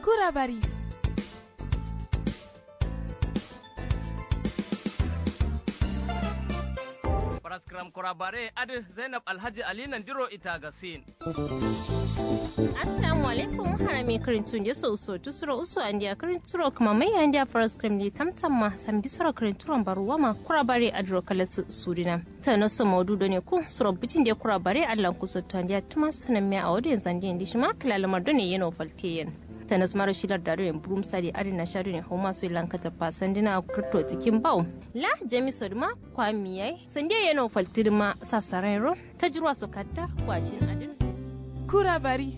kurabari Paraskram kurabare adi Zainab Alhaji Ali Nandiro ita gasin. assalamu alaikum harame karintun je so so tu sura usu andi a karinturo kuma mai andi a paraskram ni tamtam ma san bi sura karinturon baruwa ma kurabare adro kalas surina ta na so maudu ne ku sura bitin je kurabare allan kusa to andi a tuma sunan me a wadin zandi indi shi ma kilalamar done yeno falteyen tanas mara shilar da rin brum sadi ari na shari ne homa su lanka ta fasan dina kripto cikin bau la jami sodma kwamiyai sande yeno faltirma sasaran ro ta jirwa sokata wajin adin kurabari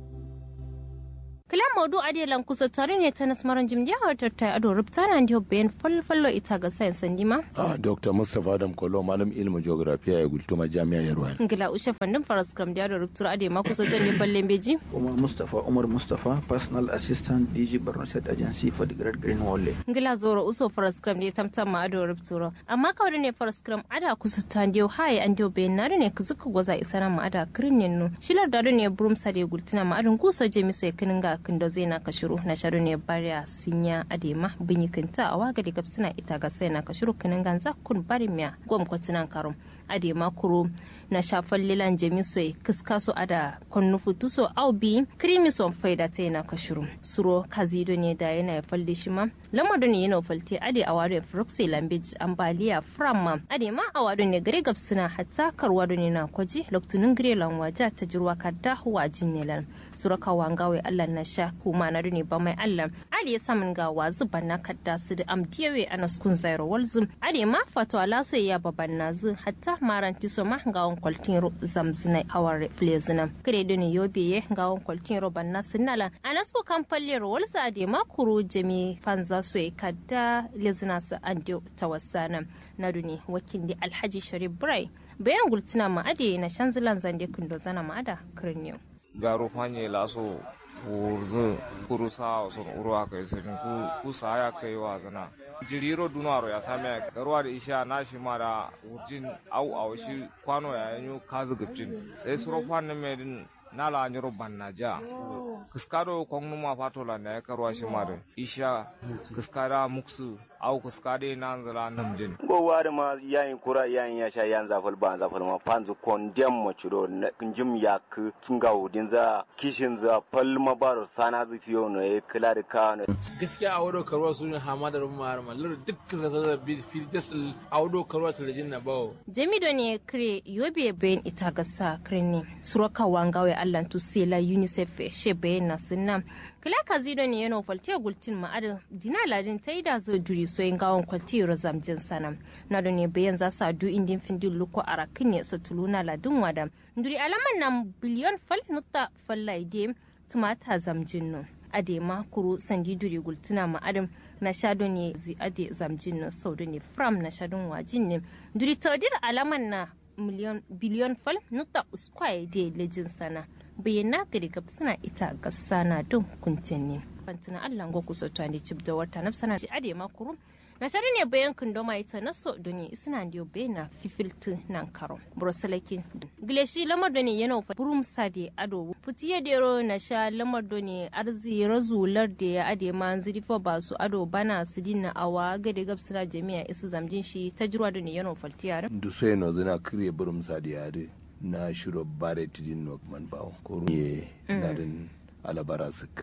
kila modu ade lan kusa tare ne ta nasmaran jimdiya hartar ta ado rubta na ndiyo bayan falfallo ita ga sayan sandima Ah, Dr. Mustapha Adam Kolo, malam ilimin geografiya ya gultuma jami'ar Yarwa. ngila ushe fandin faras kram da ado rubtura ade ma kusa jan ne fallen beji Umar Mustapha Umar Mustapha Personal Assistant DG Borno State Agency for the Great Green Wall. ngila zoro uso faras kram da tamtam ma ado rubtura amma kawai ne faras kram ada kusa ta ndiyo haye an ndiyo bayan na ne ka zuka gwaza isana ma ada kirin yannu shilar da ne burum sade gultuna ma adon kusa je misa ya kinin ga kindo zai na kashiru na sharu ne bariya sinya adema binyi kinta a waga da gabsina ita ga sai na kashiru kinin ganza kun bari miya gwam kwatinan karum adema kuro na shafan lilan jemiso kiska su ada konnu futuso au bi krimi son faida ta yana kashiru suro kazido ne da yana ya falde shi ma lamado ne yana falte ade a wadon froxy lambage ambaliya framma ade ma a wadon ne gare gabsina hatta karwado ne na kwaji loktunin gire lanwaja ta jirwa kadda wajin ne lan suro kawangawe allah na sha kuma na ne ba mai allah ali ya samun ga wazu banna kadda su da amdiyawe a naskun zairo walzum ade ma fato alaso ya baban nazu hatta maranti so ma ga on kwaltin ro zamzina hawar flezina kire doni yobe ye ga on kwaltin ro banna sinala anasko kan palle ro walza ade ma kuru jami fanza so e kadda lezina sa andio tawassana na duni wakin di alhaji sharif brai bayan gultina ma ade na shanzilan zande kundo zana ma ada kirniyo garo fanye laso wurzu kuru sa sun uru aka yi sirin ku ku sa ya kai wa zana jiriro dunaro ya same garuwa da isha na shi ma da wurjin au au shi kwano ya yanyo kazu gabcin sai suro fannin mai din na la nyoro banna ja kiskado kongnu ma fatola na ya karuwa shi ma da isha kiskada muksu au kiskade na zala namjin go wari ma yayin kura yayin ya sha yan zafal ba zafal ma panzu kondem mo churo njim yak tunga udin za kishin za pal ma baro sana zu fiyo no e kila da ka no gaskiya a wado karuwa sun yi hamadar mahar mallar duk ka sa fil jasal a wado karuwa talajin na bawo jamido ne kire yobe bayan ita gasa kirni suraka wangawe allan tusela unicef she bayan na sunna kila kazido ne yana falte gultin ma'adin dina ladin ta yi da zo duri soyin gawon kwalti rozam jin sana na da ne bayan za su adu indin findin luko a rakin ne su tuluna ladin wada duri alaman nan biliyon fal nutta fallaide tumata zamjin no ade ma kuru sandi duri gultuna ma'adin na shado ne zi ade zamjin no sau da ne fram na shadon wajin ne duri taudir alaman na miliyon biliyon fal nutta uskwaye de lejin sana bayyana ga daga suna ita ga sana don kuntinni fantina allah go kuso to andi cib da wata na sana ade ma kuru na sari ne bayan kundo mai ta na so doni isna ndiyo bena fifiltu nan karo brosalaki gileshi lamar doni yana fa burum sade ado futiye dero na sha lamar doni arzi razular da ya ade ma ziri fa ba su ado bana su dinna awa ga da gabsira jami'a isu zamjin shi ta jirwa doni yana faltiyar Dusoye no zina kriye burum sadi yare na shiro bare tidin no man bawo. Ko ye na din alabara sik.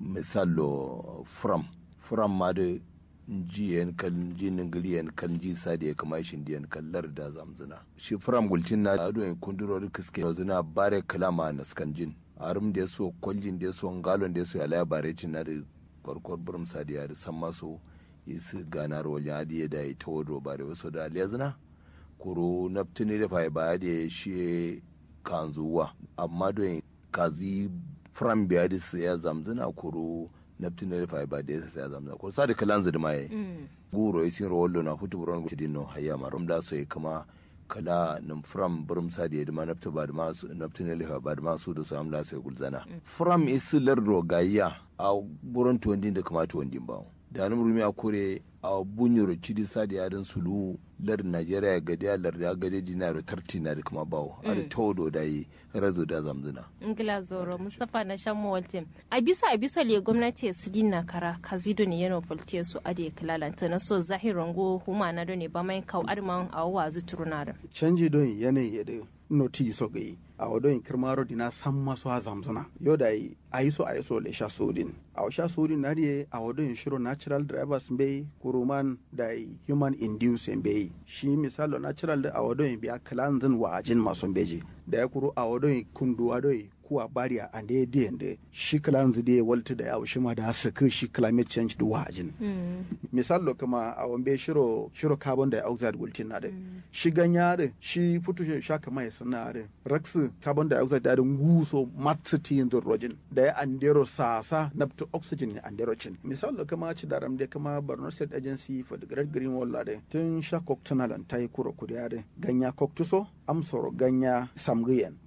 Misalo from from ma de ji yan kan ji ningili yan kan ji sadi ya kama shi diyan kallar da zamzina. Shi from gultin na ado en kunduro kiske no zina bare kalama na skan jin. Arum da so kwaljin da so ngalon da so ya la bare tin na da korkor burum sadi ya da san maso isi ganar wajen adiye da ya ta wado bare wasu da aliyazina. kuro naftini da fai ba da shi kanzuwa amma don kazi fram biya da su ya zamzina kuro naftini da fai ba da su ya zamzina kuro sa da kalan zidima ya guro ya sin rawallo na hutu buron gudu no hayya marum da su ya kama kala nim fram burum sa da ya dima nafta ba da masu naftini da fai ba da masu da su amla su ya gulzana fram isi lardo gayya a buron tuwandin da kama tuwandin ba da nim rumi a kore a bunyoro cidi sa da yadin sulu lar Najeriya gadi a lar ya gadi dinaro tarti na da kuma bawo a da taudo da yi razo da zamzuna ingila zoro mustapha na shan mawaltin a bisa a bisa le gwamnati su dinna kara kazido ne yana volte su ade kilalanta na so zahirin go huma na ne ba mai kau arman a wazu turunada canji don yanayi ya da noti so ga yi a wadon kirmaro dina san masu ha zamzana yau da yi a yi so a yi so le sha sodin a sha sodin na diye a wadon shiro natural drivers bai kuruman da yi human induced bai shi misalo natural da a wadon biya kalanzin wajin masu beji da ya kuro a wadon kundu wadon kuwa bariya a da ya da shi kalanzi da ya walta da yawo shi ma da suka shi climate change da wajin misalo kuma a wambe shiro shiro carbon dioxide gultin na da shi ganya da shi futu sha kama ya sana da raksi carbon dioxide da nguso matsiti yin rojin da ya andero sasa na to oxygen ne andero cin misalo kuma ci daram da kama Borno State Agency for the Great Green Wall da tun sha koktunalan ta yi kuro kudi da ganya koktuso amsoro ganya samgiyen